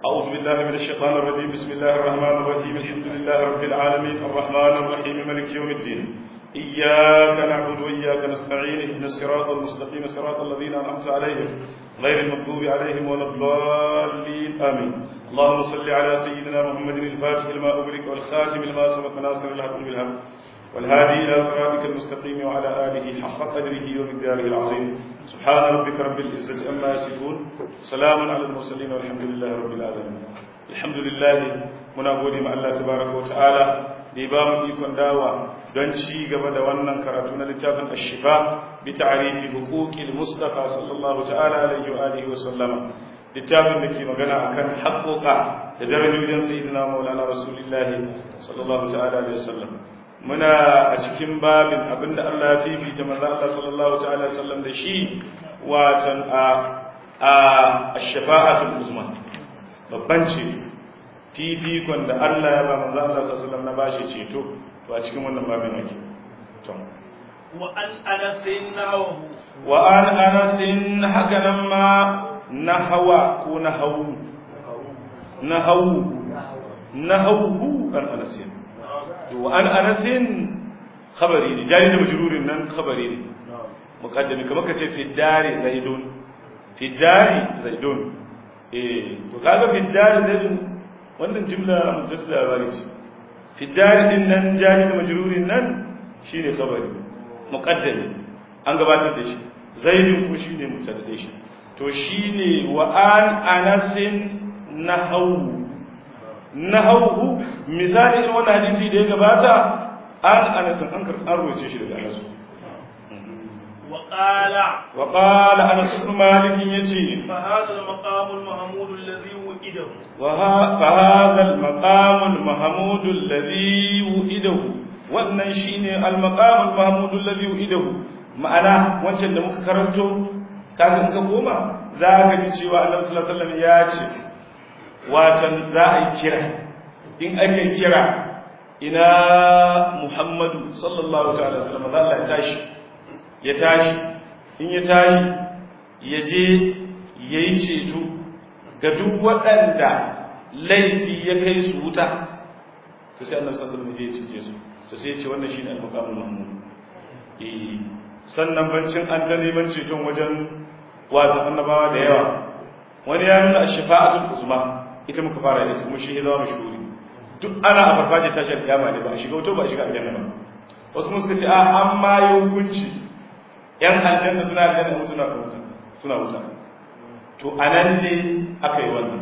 أعوذ بالله من الشيطان الرجيم بسم الله الرحمن الرحيم الحمد لله رب العالمين الرحمن الرحيم ملك يوم الدين إياك نعبد وإياك نستعين اهدنا الصراط المستقيم صراط الذين أنعمت عليهم غير المغضوب عليهم ولا الضالين آمين اللهم صل على سيدنا محمد الفاتح لما أغلق والخاتم لما سبق ناصر الحق بالحق والهادي إلى صراطك المستقيم وعلى آله حق قدره ومقداره العظيم سبحان ربك رب العزة أما يصفون سلام على المرسلين والحمد لله رب العالمين الحمد لله muna gode ma Allah tabaraka wata'ala da ya ba mu ikon dawa don ci gaba da wannan karatu na littafin ashifa bi ta'rifi huquqil mustafa sallallahu ta'ala alaihi wa alihi wa sallama littafin da ke magana akan haƙoƙa da darajojin sayyidina maulana rasulullahi sallallahu ta'ala alaihi wa sallam muna a cikin babin abinda Allah ya fifita manzo Allah sallallahu ta'ala sallam da shi watan a a ash-shafa'atul uzma babban ce fifikon da Allah ya ba manzo Allah sallallahu alaihi na bashi ceto to a cikin wannan babin yake to wa an anas nahawu wa an anas haka nan ma nahawa ko nahawu nahawu nahawu an anas to an anasin khabari ne jari da majrurin nan khabari ne muqaddami kamar kace fi dari zaidun fi dari zaidun eh to kaga fi dari zaidun wannan jumla mujadda bari ce fi dari din nan jari da majrurin nan shine khabari muqaddami an gabatar da shi zaidun ko shine mutadda shi to shine wa an anasin nahawu nahawu misali irin wannan hadisi da ya gabata an anasin an karɓar roce shi daga anasu wa qala wa qala anas ibn malik yace fa hadha al-maqam al-mahmud alladhi wu'idahu wa fa hadha al-maqam al-mahmud alladhi wu'idahu wannan shine al-maqam al-mahmud alladhi wu'idahu ma'ana wancan da muka karanto kaga muka koma za ka ji cewa annabi sallallahu alaihi wasallam ya ce watan za a yi kira in aka kira ina muhammadu sallallahu ta'ala wasallam za Allah ya tashi ya tashi in ya tashi ya je ya yi ceto ga duk waɗanda laifi ya kai su wuta to sai annabi sallallahu alaihi wasallam ya cece su to sai ya ce wannan shine al-maqamul mahmud eh sannan bancin an da neman ceton wajen wato annabawa da yawa wani ya nuna ash-shafa'atul uzma ita muka fara da kuma shi zama mashhuri duk ana a farfaje tashar kiyama ne ba a shiga wuta ba a shiga aljanna ba wasu kuma suka ce a an ma yi hukunci yan aljanna suna aljanna mu suna wuta suna wuta to anan ne aka yi wannan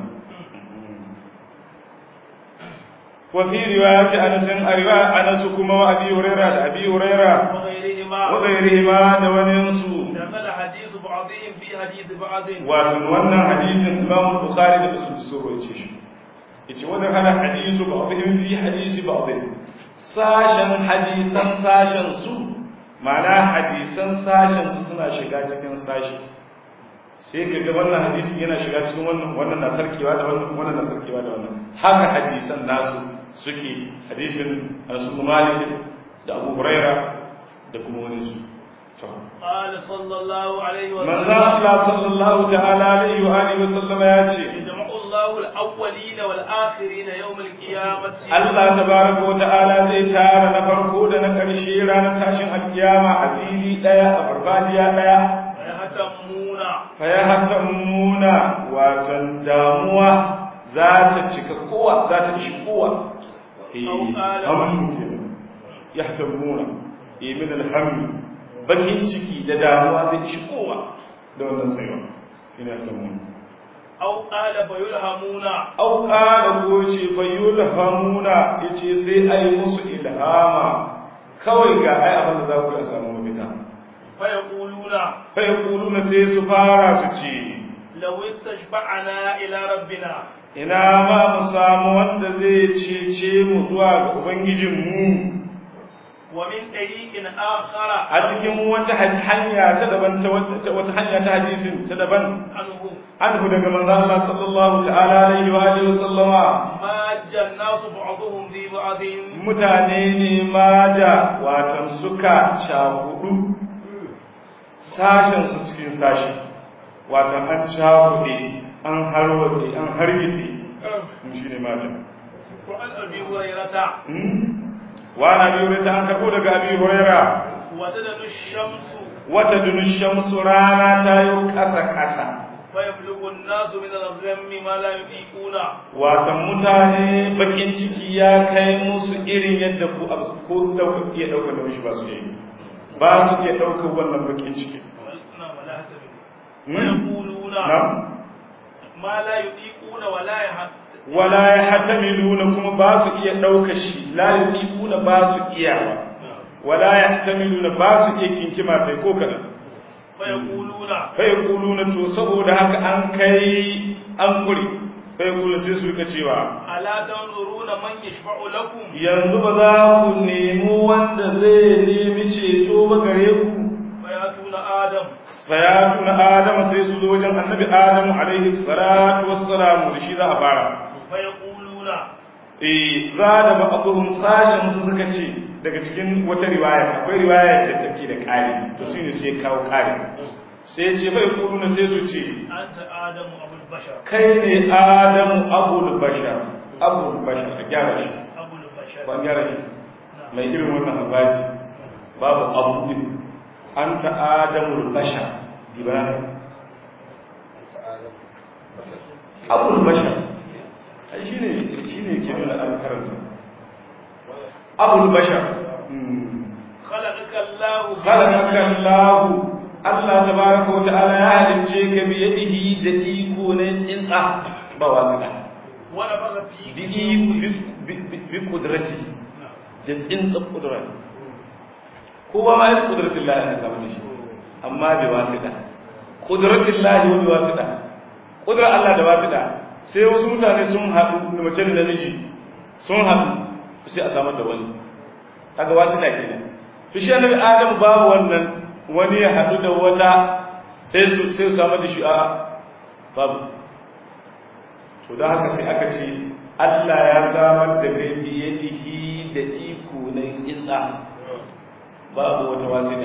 wa fi riwayati anas an riwaya anas kuma wa abi hurairah da abi hurairah wa ghayrihima wa ghayrihima da wani su dakhala hadith ba'dihim fi hadith ba'dhin wato wannan hadisin Imam Bukhari da Muslim sun rawaito shi yace wannan kana hadisu ba'dihim fi hadisi ba'dhin sashen hadisan sashen su ma'ana hadisan sashen su suna shiga cikin sashi sai ka ga wannan hadisi yana shiga cikin wannan wannan na sarkewa da wannan wannan na sarkewa da wannan haka hadisan nasu suke hadisin Anas Malik da Abu Huraira da kuma wani su to قال صلى الله عليه manzo وسلم Allah sallallahu ta'ala alaihi wa alihi wa sallama ya ce يجمع الله الأولين والآخرين يوم القيامة Allah tabaraka wa ta'ala zai tara na farko da na ƙarshe ranar tashin alkiyama a fili ɗaya a farfajiya ɗaya ويهتمون fa ya hakamuna watan damuwa za ta cika kowa za ta ishi kowa Eh, Au qala- hammu kenan. ya hakamuna eh min alhammi bakin ciki da damuwa zai ishi kowa da wannan tsayuwa ina hakamuna أو قال فيلهمون au ƙara ko ce bayyul hamuna ya ce sai a yi musu ilhama kawai ga ai abin da za ku yi a samu mafita فيقولون fa ya na sai su fara su ce لو استشفعنا إلى ربنا ina ma mu samu wanda zai cece mu zuwa ga ubangijinmu ومن طريق آخر a cikin wata hanya ta daban ta wata hanya ta hadisin ta daban عنه anhu daga manzo Allah sallallahu ta'ala alaihi wa alihi wa sallama ما الناس بعضهم في بعض mutane ne ma da watan suka cakudu sashen su cikin sashi watan an cakude an harwatse an hargitse shine malam وعن أبي هريرة wa na biyu ta an karbo daga abi huraira وتدن الشمس wata dunu shamsu rana ta yi kasa kasa فيبلغ الناس من الغم ما لا يطيقون watan mutane bakin ciki ya kai musu irin yadda ku abs- ko dauka iya dauka da shi ba su yi ba su iya dauka wannan bakin ciki نعم ولا حسب Hmm? ويقولون na'am ما لا يطيقون ولا يحت wala ya hatamiluna kuma ba su iya ɗauka shi la yuquna ba su iyawa wala ya hatamiluna ba su iya kinkima kai ko kadan فيقولون fa yaquluna to saboda haka an kai an kuri fa yaqulu sai su rika cewa ألا تنظرون من يشفع لكم yanzu ba za ku nemi wanda zai nemi ceto ba gare ku فيأتون آدم fayatu na adam sai su zo wajen annabi adam alaihi salatu wassalamu da shi za a fara فيقولون eh zada ba abuhum sashen su suka ce daga cikin wata riwaya akwai riwaya da take da kari to shine sai kawo kari sai ya ce bai kuluna sai su ce أنت آدم أبو البشر kai ne adamu abul bashar abul bashar a gyara shi أبو البشر ba gyara shi mai irin wannan abaji babu abu din anta adamul bashar dibana abul bashar ai shine shine ke nuna an karanta abul bashar خلقك الله khalaqaka Allah Allah tabaraka wa ta'ala ya halicce ka bi yadihi da iko ne tsinsa ba wasila ونفخ فيك bi bi bi qudrati da tsinsa qudrati kowa ma yi qudratin Allah ya kama shi amma bi wasila qudratin Allah wa bi wasila qudrar Allah da wasila sai wasu mutane sun haɗu da mace da namiji sun haɗu sai a samar da wani kaga wasila kenan to shi annabi Adam babu wannan wani ya haɗu da wata sai su sai su samar da shi a babu to da haka sai aka ce Allah ya samar da kai biyadihi da iko na tsinsa babu wata wasila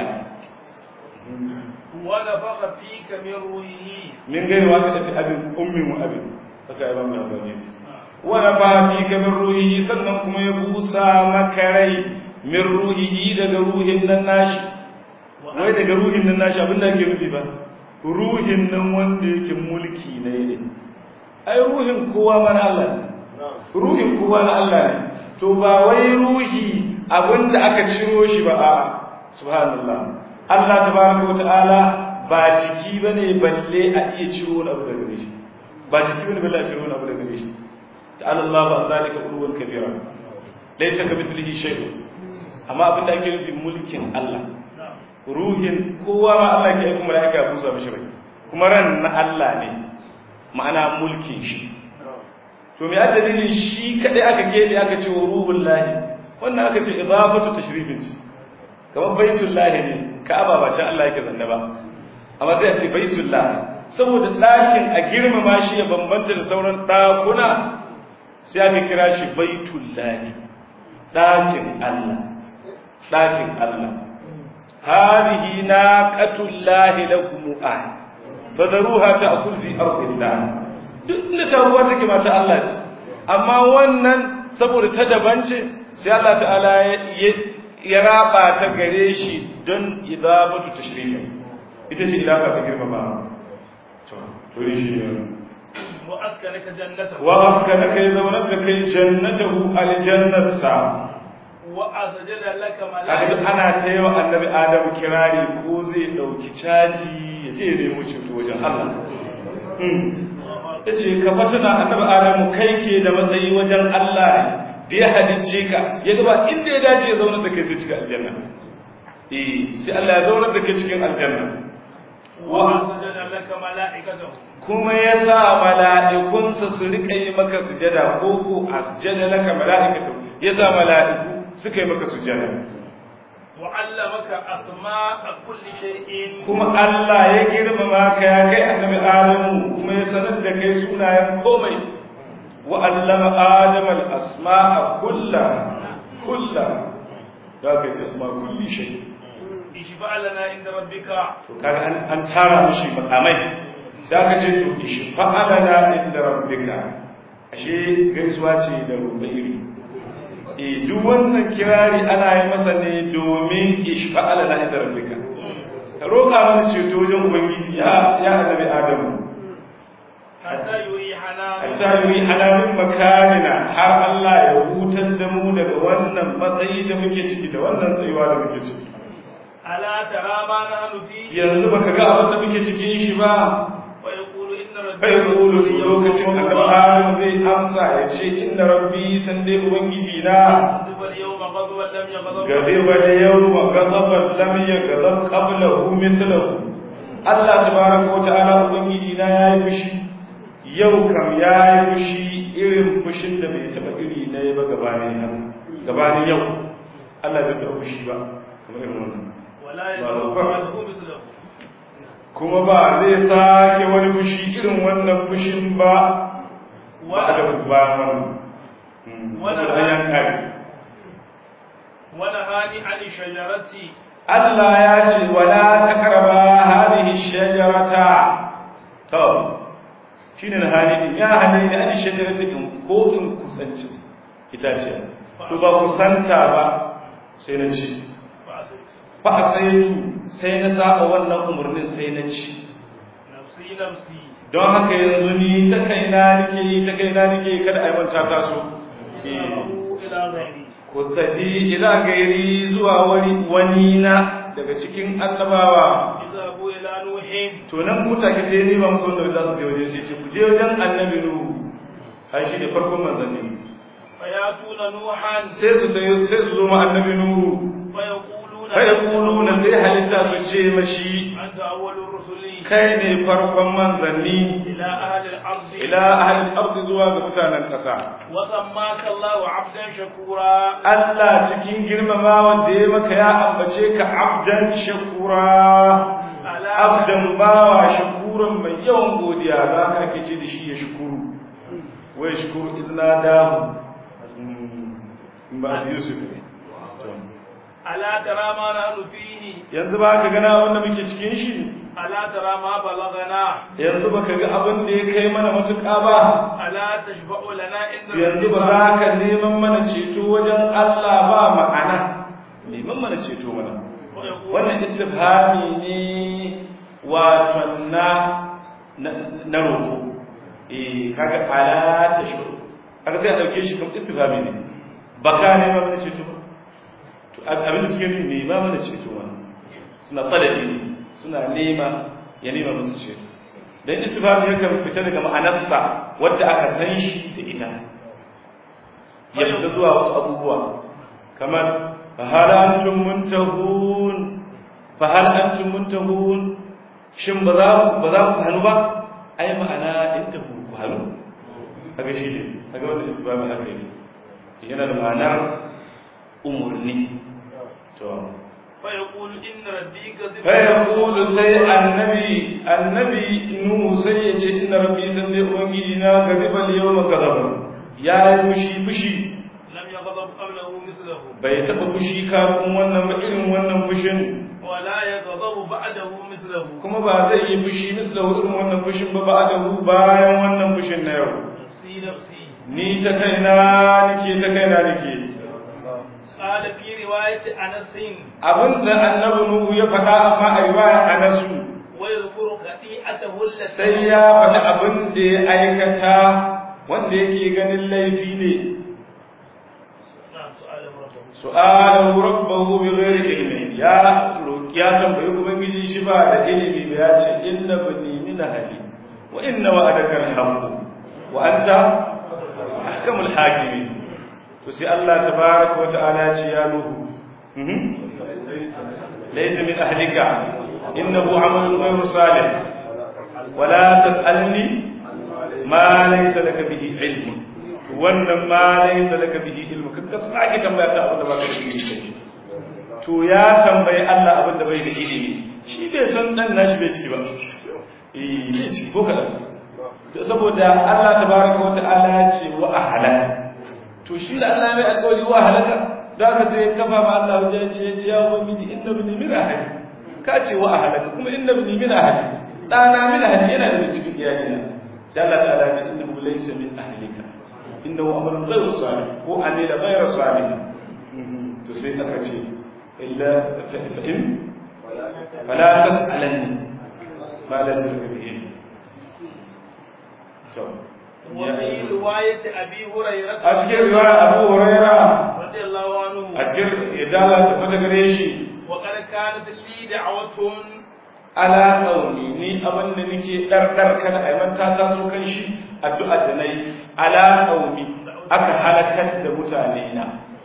ونفخ فيك من روحه min gairi wasila ta abin ummin wa abin haka ya ba mu labari ce wani ba fi ka min ruhihi sannan kuma ya busa maka rai min ruhihi daga ruhin nan nashi wai daga ruhin nan nashi abin da ake nufi ba ruhin nan wanda yake mulki na ne ai ruhin kowa mana Allah ne ruhin kowa na Allah ne to ba wai ruhi abinda aka ciro shi ba a subhanallah Allah tabaraka wa ta'ala ba jiki bane balle a iya ciro wani abu daga gare shi ba jiki bane balle a ciro wani abu daga gare shi ta'ala Allah ba zalika ulwan kabira laysa kamithlihi shay'un amma abinda ake nufi mulkin Allah ruhin kowa ma Allah ke aika mala'ika ya busa mishi rai kuma ran na Allah ne ma'ana mulkin shi to me aka dalilin shi kadai aka gebe aka ce wa ruhul lahi wannan aka ce idafatu tashrifin ce kamar baitul lahi ne ka'aba ba ta Allah yake zanne ba amma sai a ce baitul lahi saboda ɗakin a girmama shi ya bambanta da sauran ɗakuna sai aka kira shi baitul lahi ɗakin Allah ɗakin Allah هذه ناقة الله لكم آية فذروها تأكل في أرض الله duk da taruwa take mata Allah ce amma wannan saboda ta daban ce sai Allah ta'ala ya raba ta gare shi don idabatu tashrifin ita ce ilafa ta girmama to to shi ne wa askanaka jannata wa askanaka ya zaunar da kai jannatahu aljannasa wa azjada laka kaga duk malaika ana ta yi wa annabi adam kirari ko zai dauki caji ya je ya nemo ceto wajen Allah ya ce ka fatuna annabi adamu kai ke da matsayi wajen Allah da ya halicce ka ya gaba inda ya dace ya zaunar da kai sai cikin aljanna eh sai Allah ya zaunar da kai cikin aljanna wa azjada laka malaikatahu kuma ya sa mala'ikunsa su riƙa yi maka sujada ko ko asjada laka mala'ikatu ya sa mala'iku suka yi maka sujada wa allamaka asma'a kulli shay'in kuma Allah ya girmama ka ya kai annabi Adamu kuma ya sanar da kai sunayen komai wa allama Adama al-asma'a kullaha kullaha da kai asma kulli shay ishfa lana inda rabbika to kaga an, an tara mishi makamai sai aka ce to ishfa'alana inda rabbika ashe gaisuwa ce da rubairi eh duk wannan kirari ana yi masa ne domin ishfa'ala na inda rabbika ka roƙa mana ceto wajen ubangiji ya ya annabi adamu hatta yurihana hatta yuri alamin makanina har Allah ya hutar da mu daga wannan matsayi da muke ciki da wannan tsayuwa da muke ciki ala tara ma nahnu fi yanzu baka ga abin da muke cikin shi ba wa yaqulu inna rabbi bai kulu lokacin da Adam zai amsa ya ce inna rabbi san dai ubangiji na wal yawma ghadwa lam yaghdab gadiba da yawma ghadaban lam yaghdab qablahu mithlahu Allah tabaraka wa ta'ala ubangiji na yayi fushi yau kam yayi fushi irin fushin da bai taba iri na ba gabanin haka gabanin yau Allah bai taba fushi ba kamar irin wannan wala yaqulu mithlahu kuma ba zai sake wani fushi irin wannan fushin ba ba da ba wannan Wannan- wannan kai wa nahani an shajarati Allah ya ce wala takarba hadhihi shajarata to shine na hali ya hali da an shajarata in ko in kusanci itace to ba kusanta ba sai na ci fa asaitu fa asaitu sai na saba wannan umurnin sai na ci nafsi nafsi don haka yanzu ni ta kaina nake yi ta kaina nake kada a yi manta ta so Abu ila ghairi ku tafi ila gairi zuwa wani wani na daga cikin annabawa idhabu ila nuhin to nan ku take sai ni ban so da za su je waje sai ce ku je wajen annabi nuhu ai shi ne farkon manzanni fayatuna nuhan sai su da sai su zo ma annabi nuhu fayaquluna fa yaquluna sai halitta su ce mashi anta awwalur rusuli kai ne farkon manzanni ila ahli al-ard ila ahli al-ard zuwa ga mutanen kasa wa sammaka Allahu 'abdan shakura Allah cikin girmamawa da ya maka ya ambace ka abdan shakura ala abdan bawa shakuran mai yawan godiya za ka ake ce da shi ya shukuru wai shukuru izna damu in ba da yusuf ne To. ala tara ma nahnu fihi yanzu ba ka gana wanda muke cikin shi ala tara ma balagana yanzu ba ka ga abin da ya kai mana matuƙa ba ala tashba'u lana inda yanzu ba za ka neman mana ceto wajen Allah ba ma'ana neman mana ceto mana wannan istifhami ne wato na na roƙo eh kaga ala ta shi kaga sai a dauke shi kuma istifhami ne baka ne ma mana ceto to abin da suke nuni ne ma mana ceto wannan suna talabi ne suna nema ya nema musu ceto dan istifhami yakan fita daga ma'anarsa wadda aka san shi da ita ya fita zuwa wasu abubuwa kamar fahal antum muntahun fahal antum muntahun shin ba za ba za ku hannu ba ai ma'ana in ta ku hannu kaga shi ne kaga wannan isbami aka yi yana da ma'anar umurni to fa yaqulu inna rabbi ghadib fa yaqulu sai annabi annabi nuhu sai ya ce inna rabbi san dai ubangiji na gadiba al-yawma kadaba ya yi fushi fushi lam yaghdab qablahu mithluhu bai taɓa fushi kafin wannan ba irin wannan fushin wa la yaghdab ba'dahu mithluhu kuma ba zai yi fushi mislahu irin wannan fushin ba ba da hu bayan wannan fushin na yau nafsi nafsi ni ta kaina nake ta kaina nake qala fi riwayati anas abinda annabi nuhu ya faɗa amma a riwaya anasu wa yadhkuru khati'atahu allati sai ya faɗi abin da ya aikata wanda yake ganin laifi ne na'am su'ala rabbuhu su'alahu rabbahu bi ghairi ilmin ya roki ya tambayi ubangiji shi ba da ilimi ba ya ce inna bani min ahli wa inna wa'adaka al-haqq wa anta ahkamul hakimin to sai Allah tabaaraka wa ta'ala ya ce ya nuhu mhm laysa min ahlika innahu amalun ghayru salih ولا تسألني ما ليس لك به علم wannan ma laysa laka bihi ilmu kan ka sake tambaya ta abin da baka da ilimi kai to ya tambayi Allah abin da bai da ilimi shi bai san dan nashi bai ciki ba eh bai ciki ko kadan to saboda Allah tabaraka wa ta'ala ya ce wa ahala to shi da Allah mai alƙawari wa halaka da ka sai kafa ma Allah wajen ce ya ce ya ubangiji inna bi min ahli ka ce wa ahalaka kuma inna bi min ahli dana min ahli yana da cikin iyalina sai Allah ta'ala ya ce innahu laysa min ahlika innahu amalun ghayru salih ko amila ghayra salih to sai aka ce illa fa in fala tas'alanni ma laysa laka bihi to وفي رواية أبي هريرة a cikin riwaya Abu Huraira رضي الله عنه a cikin idala da mata gare shi وقد كانت لي دعوة ala qauli ni abin da nake dardar kada ai manta ta so kan shi addu'a da nayi ala qauli aka halakar da mutane na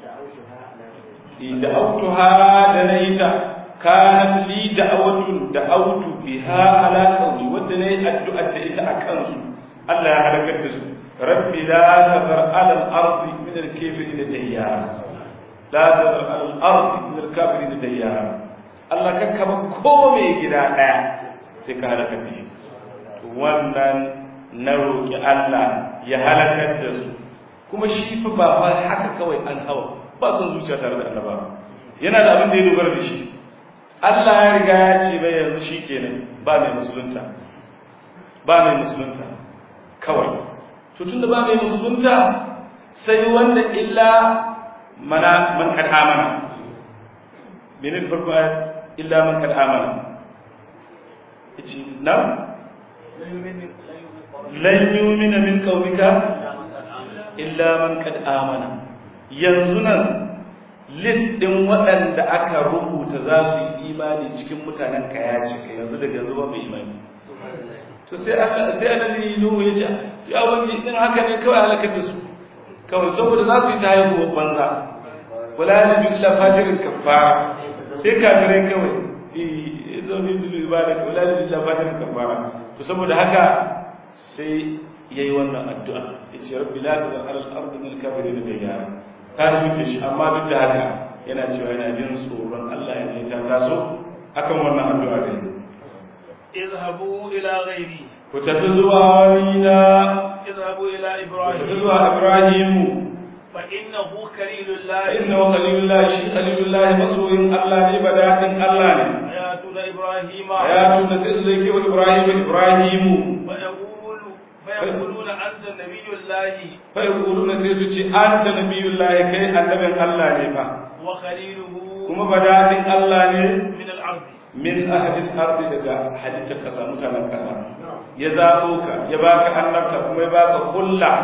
da autuha da nayi ta kanat li da'awatun da'awtu biha ala qauli wanda nayi addu'a da ita akan su Allah ya halakar da su rabbi la tazar ala al-ardi min al-kafirin dayyara la tazar ala al-ardi min al-kafirin dayyara Allah kan kama ko mai gida ɗaya sai ka halakar da shi wannan na roƙi Allah ya halakar da su kuma shi fa ba fa haka kawai an hawa ba son zuciya tare da annaba yana da abin da ya dogara da shi Allah ya riga ya ce bai yanzu shi kenan ba mai musulunta ba mai musulunta kawai to tunda ba mai musulunta sai wanda illa mana man kad amana menene farko ayat illa man kad amana yace na lan yu'mina min qaumika illa man kad amana yanzu nan list din waɗanda aka rubuta za su yi imani cikin mutanen ka ya cika yanzu daga yanzu ba mai imani to sai aka sai annabi nuhu ya ce ya wani din haka ne kawai halakar da su kawai saboda za su yi ta haihuwar banza wala nabi illa fajirin kafara sai kafirai kawai zo ne dulu ibada ka wala illa fajirin kafara to saboda haka sai yayi wannan addu'a yace rabbi la tazal ala al-ardi min al-kafirin dayyara ka tuke shi amma duk da haka yana cewa yana jin tsoron Allah ya ne ta taso akan wannan addu'a da اذهبوا إلى غيري ku tafi zuwa wani na اذهبوا إلى ku tafi إبراهيم zuwa Ibrahimu فإنه خليل الله inna wa khalilullah shi khalilullah masoyin Allah ne badadin Allah ne ويأتون إبراهيم ya tuna sai su zai kewa Ibrahim Ibrahimu ويقول فيقولون أنت نبي الله fa yaquluna sai su ce anta nabiyullah kai annabin Allah ne fa وخليله kuma badadin Allah ne من الأرض min ahadin ardi daga halittar kasa mutanen kasa ya zabo ka ya baka annabta kuma ya baka kulla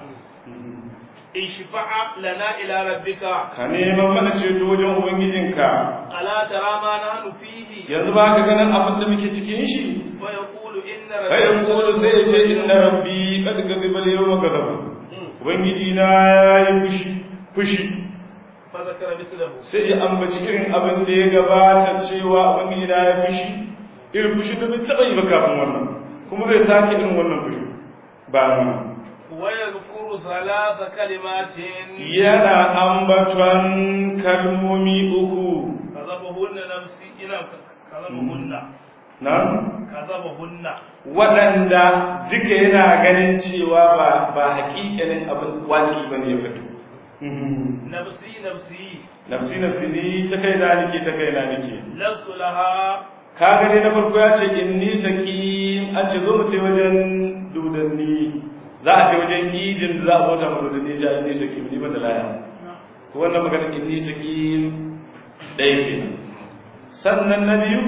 اشفع لنا إلى ربك ka neman mana ceto wajen ubangijinka ألا ترى ما نحن فيه yanzu ba ka ganin abin da muke cikin shi ويقول إن kai in kulu sai ya ce inna rabbi qad ghadiba al-yawma ghadaba ubangiji na yayi fushi fushi فذكر مثله sai ya ambaci irin abin da ya gabata cewa ubangiji na ya fushi irin fushi da bai taɓa yi ba kafin wannan kuma bai take irin wannan fushi ba wannan ويذكر ثلاث كلمات yana ambaton kalmomi uku كذبهن نفسي إلى كذبهن na كذبهن waɗanda duka yana ganin cewa ba ba haƙiƙanin abin waƙi ba ne ya fito نفسي نفسي nafsi nafsi ni ta kai na nake ta kai na nake لست لها ka gane na farko ya ce inni saki an ce zo mu ce wajen dudanni za a kai wajen idin da za a bauta mu dudanni ja inni saki ni ban da laya ko wannan magana inni saki ɗaya kenan sannan na biyu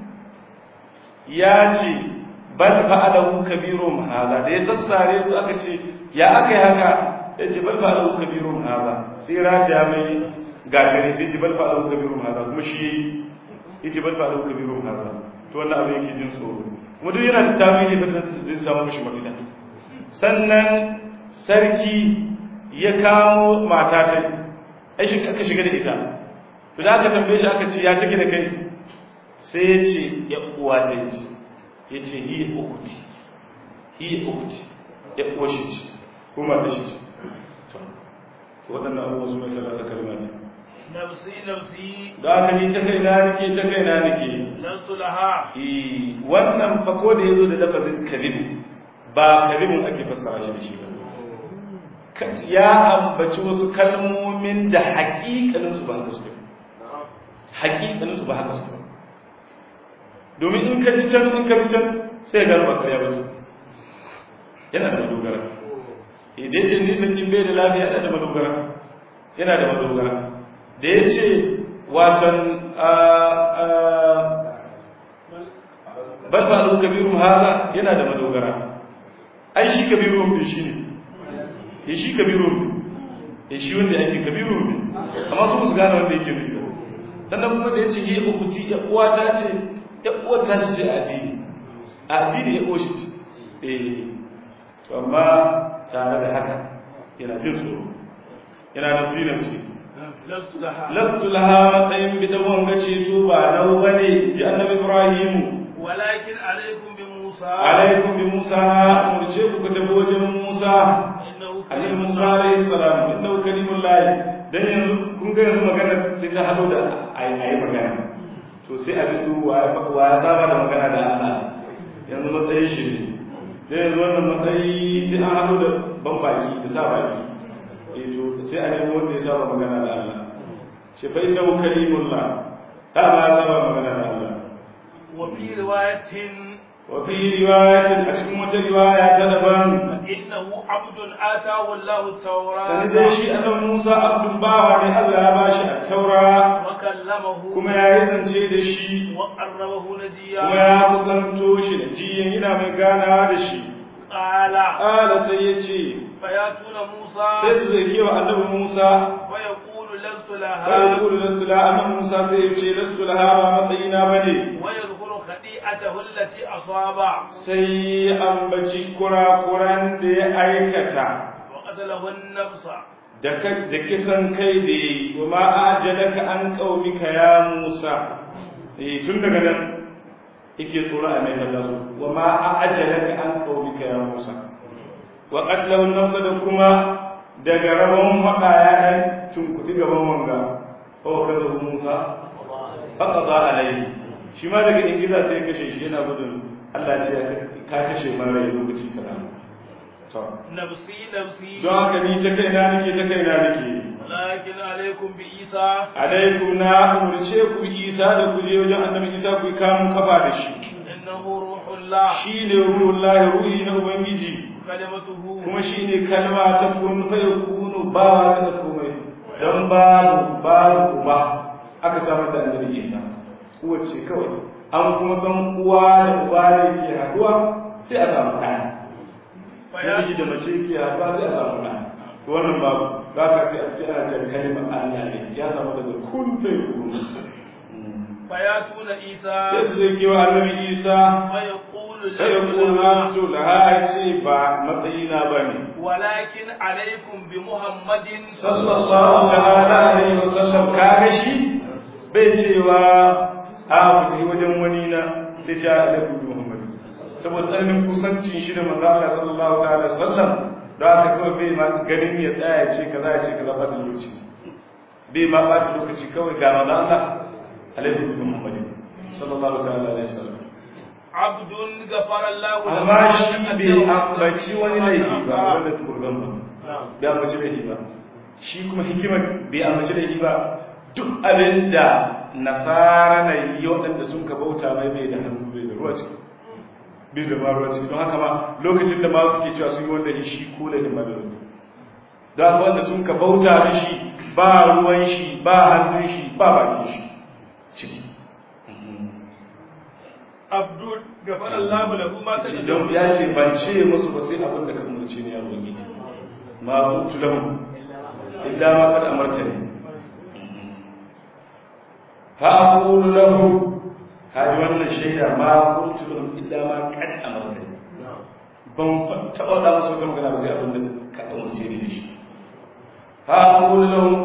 ya ce bal fa'alahu kabirum hadha da ya sassare su aka ce ya aka yi haka ya ce bal fa'alahu kabirum hadha sai raja mai gagare sai ji bal fa'alahu kabirum hadha kuma shi yace bal fa'alahu kabirum hadha to wannan abin yake jin tsoro kuma duk yana da tawili fa zai samu mishi mafita sannan sarki ya kamo mata ta ai shi aka shiga da ita to da aka tambaye shi aka ce ya take da kai sai ya ce ya uwa ta ce ya ce hi ukhti hi ukhti ya uwa shi ce ko mata shi ce to waɗannan abubuwa su mai talata kalmati نفسي نفسي da aka ni ta kai na nake ta kai na nake لست لها Eh, wannan fa ko da yazo da lafazin kalim ba kalimun ake fassara shi da shi ba Ka- ya ambaci wasu kalmomin da haƙiƙanin su ba haka suke ba. haƙiƙanin su ba haka suke ba. domin in ka ci can in ka ci can sai ga ba karya ba su yana da dogara idan ce nisan din bai da lafiya da madogara yana da madogara da ya ce watan bal fa'alu kabirum hada yana da madogara ai shi kabirum din shi ne ya shi kabirum ya shi wanda yake kabirum ne amma su su gane wanda yake nufi sannan kuma da ya ce yi ukuti ya uwa ta ce ya uwa ta ce addini addini ya uwa shi ce eh to amma tare da haka yana jin tsoro yana nafsi nafsi lastu laha matsayin bidan gace to ba nau bane ji annabi ibrahimu walakin alaikum bi musa alaikum bi musa murce ku ku tafi wajen musa alaihi musa alaihi salam innahu kalimul lahi dan yanzu kun ga yanzu magana sai ta hado da ayi magana to sai a bi duwa wa ya saba da magana da Allah yanzu matsayin shi ne dan yanzu wannan matsayi sai an hado da ban baki da sa baki eh to sai a nemi wanda ya saba magana da Allah shi fa innahu kalimul la ta ba ya saba magana da Allah وفي رواية وفي رواية أشكم رواية تدبا إنه عبد آتاه الله التوراة سندشي أن موسى عبد باوى لألا باشي التوراة وكلمه كما يريد شيء دشي وقربه نجيا كما يقصنتو شيء نجيا هنا من غانا دشي قال قال سيتي فياتون موسى سيزكي وأنه موسى ويقول لست لها فيقول لست لها أن موسى سيتي لست لها ما مطينا بني ويذكر خطيئته التي أصاب sai an baci kurakuran da ya aikata وقتله النفس da kisan kai da yi wa ma'ajalaka an ƙaumika ya Musa eh tun daga nan yake tsoro a mai tallasu wa ma'ajalaka an ƙaumika ya Musa wa qatlahun nafsa da kuma daga rabon faɗa ya ɗan tunkuɗi gaban wanga ko kaza Musa faqada alayhi shi ma daga ingiza sai kashe shi yana gudun Allah ne ya ka kashe mara lokaci kaza to نفسي نفسي don haka ni ta kaina nake ta kaina nake ولكن عليكم بعيسى alaikum na umurce ku isa da ku je wajen annabi isa ku kamun kafa da shi إنه روح الله shi ne ruhullahi ruhi na ubangiji كلمته kuma shi ne kalma ta kun fa yakunu ba wa da komai dan babu babu uba aka samar da annabi isa uwa ce kawai an kuma san uwa da uba ne ke haduwa sai a samu ɗaya namiji da mace ke haduwa sai a samu ɗaya to wannan babu za ka ce a ce ana ce kalmar Allah ne ya samu daga kun fa yakunu فياتون عيسى sai da zai kewa annabi isa فيقول sai ya لست kuma لها to laha ce ba matsayina ba ne ولكن عليكم بمحمد sallallahu ta'ala alaihi wasallam kaga shi bai cewa a ku je wajen wani na sai ta alaihi bi muhammad saboda tsananin kusancin shi da manzo Allah sallallahu ta'ala sallam da aka kawai bai ma ganin ya tsaya ya ce kaza ya ce kaza ba su lokaci bai ma ba lokaci kawai ga manzo Allah alaihi bi muhammad sallallahu ta'ala alaihi wasallam عبد غفر الله له amma shi bai ambaci wani laifi ba wanda tukurgan ba bai ambaci laifi ba shi kuma hikimar bai ambaci laifi ba duk abin da nasara na yi waɗanda sun ka bauta mai bai da hannu bai da ruwa ciki bai da ma ruwa ciki don haka ma lokacin da ma suke cewa sun yi wanda shi ko da ma da ruwa don haka wanda sun ka bauta mishi ba ruwan shi ba hannun shi ba bakin shi ciki عبد غفر الله له ما ce تقدم don ya ce ban ce musu ba sai abin da kan murce ne ya ubangiji ma kuntu lahum illa ma kad amartani fa aqulu lahu kaji wannan shaida ma kuntu lahum illa ma kad amartani ban taba da musu wata magana ba sai abin da ka umarce ni da shi fa aqulu lahum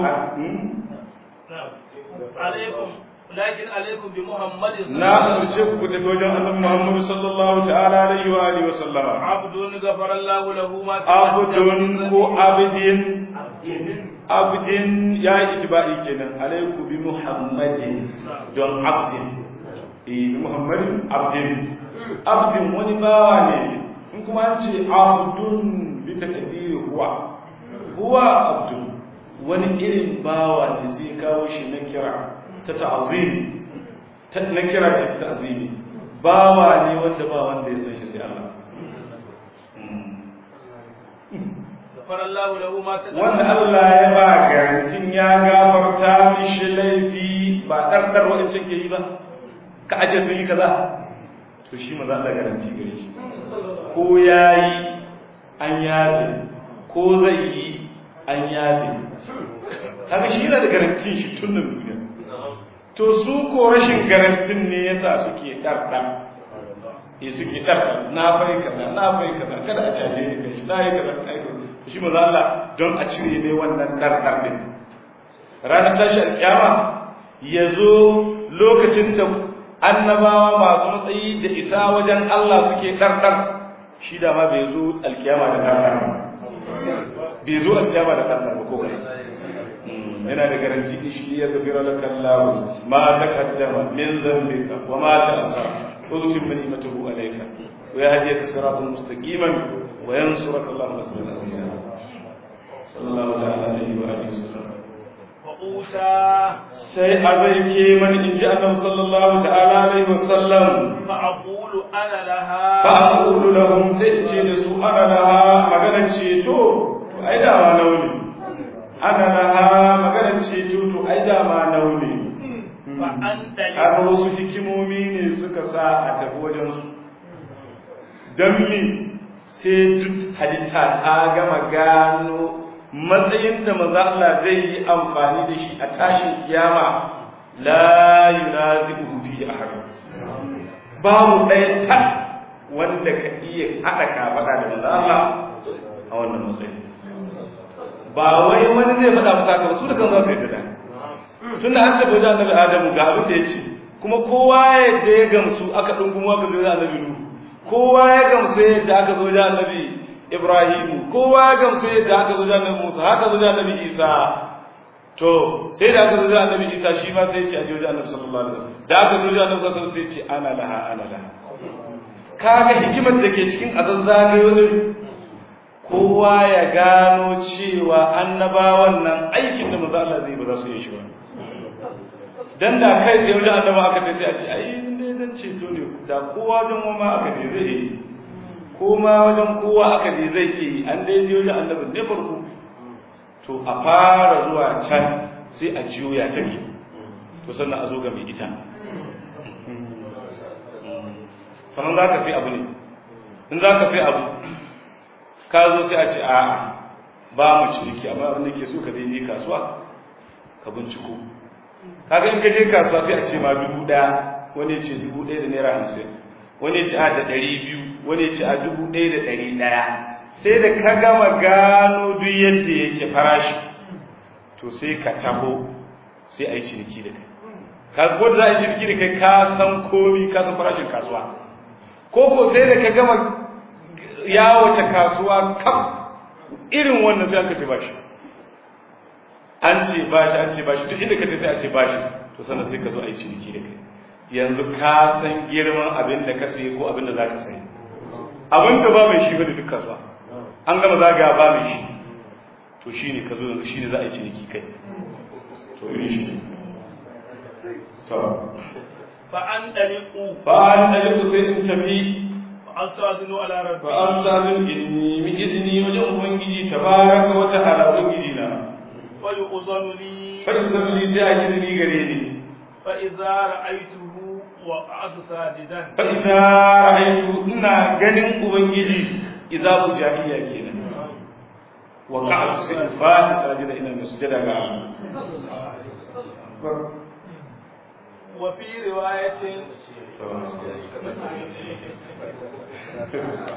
عليكم لكن عليكم بمحمد na umarce ku ku tafi wajen annabi Muhammad sallallahu ta'ala alaihi wa alihi wa sallama عبد غفر الله له ما abdun ko abidin abdin ya yi itiba'i kenan alaiku bi muhammadin don abdin eh bi muhammadin abdin abdin wani bawa ne in kuma an ce abdun bi takdiri huwa huwa abdun wani irin bawa ne sai kawo shi na kira ta ta'zim ta na kira ce ta ta'zimi bawa ne wanda ba wanda ya san shi sai Allah غفر الله له ما تقدم wanda Allah ya ba garantin ya gafarta mishi laifi ba ɗarɗar waɗancan ke yi ba ka aje sun yi kaza to shi maza Allah garanti gare shi ko ya yi an yafe ko zai yi an yafe haka shi yana da garantin shi tun da duniya to su ko rashin garantin ne yasa suke ɗarɗar ya suke ɗarɗar na fai kaza na fai kaza kada a caje ni kai shi na yi kaza na yi kaza shi maza Allah don a cire ne wannan ɗarɗar ɗin ranar tashar kyama ya zo lokacin da annabawa masu matsayi da isa wajen Allah suke ɗarɗar shi da ma bai zo alkiyama da ɗarɗar ba bai zo alkiyama da ɗarɗar ba ko kai yana da garanti da shi ya gafira laka Allah ma taqaddama min dhanbika wa ma ta'akhkhara wa yutimma ni'matahu alayka wa yahdika siratan mustaqiman wa yansuraka Allah nasran aziza sallallahu ta'ala alaihi wa alihi wasallam وأوتى sai a zai ke mani in ji annabi sallallahu ta'ala alaihi wasallam فأقول أنا لها fa aqulu lahum sai in ce da su ana laha maganar ceto to ai da ma nauni ana laha maganar ceto to ai da ma nauni فأنطلق haka wasu hikimomi ne suka sa a tafi wajen su don mi sai duk halitta ta gama gano matsayin da maza Allah zai yi amfani da shi a tashin kiyama la yunazi'uhu fi ahad babu ɗaya ta wanda ka iya haɗa kafaɗa da manzo Allah a wannan matsayi ba wai wani zai faɗa masa haka ba su da kan za su yi da tun da an tafi wajen annabi Adamu ga abin da ya ce kuma kowa yadda ya gamsu aka ɗungumo aka zo wajen annabi Nuhu kowa ya gamsu yadda aka zo wajen annabi Ibrahimu kowa ya gamsu yadda aka zo wajen annabi Musa haka zo wajen annabi Isa to sai da aka zo wajen annabi Isa shi ma sai ya ce a je wajen annabi sallallahu alaihi wasallam da aka zo wajen annabi sallallahu alaihi wasallam sai ya ce ana laha ana laha kaga hikimar da ke cikin azazzagayoyin kowa ya gano cewa annabawan nan aikin da maza Allah zai ba za su yi shi ba dan da kai sai wajen annaba aka ce sai a ce ai inda dan ceto ne da kowa wajen wama aka je zai yi ko ma wajen kowa aka je zai yi an dai je wajen annabin ne farko to a fara zuwa can sai a jiyo ya take to sannan a zo ga mai ita kamar za ka sai abu ne in za ka sai abu ka zo sai a ce a ba mu ciniki amma abin da ke so ka je kasuwa ka binciko kaga in ka je kasuwa sai a ce ma dubu ɗaya wani ya ce dubu ɗaya da naira hamsin wani ya ce a da ɗari biyu wani ya ce a dubu ɗaya da ɗari ɗaya sai da ka gama gano duk yadda yake farashi to sai ka taho sai a yi ciniki da kai ka ko da za a yi ciniki da kai ka san komi ka san farashin kasuwa ko ko sai da ka gama ya wace kasuwa kam irin wannan sai aka ce bashi an ce bashi an ce bashi duk inda ka sai a ce bashi to sannan sai ka zo a yi ciniki da kai yanzu ka san girman abin da ka sayi ko abin da za ka sayi abin da ba mai shi ba da duk kasuwa an gama zagaya ba mai shi to shi ne ka zo yanzu shi ne za a yi ciniki kai to irin shi ne فأنطلق فأنطلق sai in tafi فأستأذن على ربي fa'azazin inni mi izini wajen ubangiji tabaraka wa ta'ala ubangiji na ويؤذن لي fa in zan li sai a izini gare ni فإذا رأيته وقعت ساجدا fa idza ra'aytu ina ganin ubangiji idza bujahiyya kenan wa qa'atu sai in fadi sajida ina mai sujada ga Allah وفي رواية